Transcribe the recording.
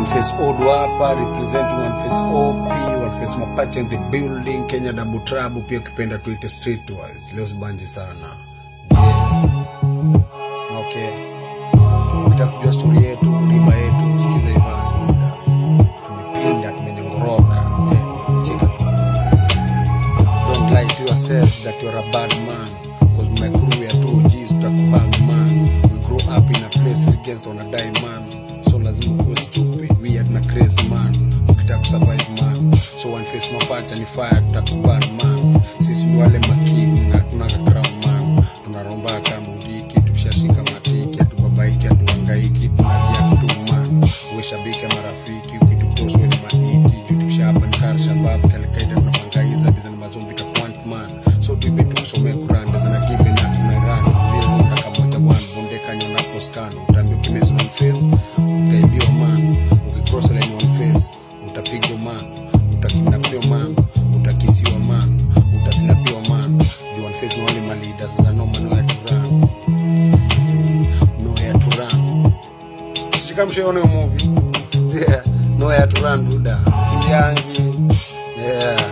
face old hapa representing one face op one face mapache in the building kenya double trouble pia ukipenda tuite streetwise leo sibanji sana yeah. okay ukitaka kujua story yetu riba yetu sikiza ivas buda tumepinda tumenyongoroka yeah. chika don't lie to yourself that you're a bad man cause my crew ya 2Gs tutakuhang man we grow up in a place against on a die man so lazima kuwe stupid weird na crazy man ukitaka kusurvive man so one face mapacha ni fire tutakuban man sisi ni wale making na tunaka crown man tunaromba kama ngiki tukishashika matiki hatubabaiki hatuangaiki tunaria tu man uwe shabiki ya marafiki ukitucross we ni maiti juu tukishapa ni kar shabab kalekaida tunamangaiza dizani mazombi takwant man so tuibe tukusomee kuranda zina gibe na tunairan tuliezonda kamoja wan bonde kanyonapo scan utaambia ukimezi on face utaibiwa man ukicross line on face utapigwa man utakidnapiwa man utakisiwa man utaslapiwa man juu on face ni wale malidas za noma no ya turan no ya turan sijikamshaone movie yeah. no ya turan buda kimyangi yeah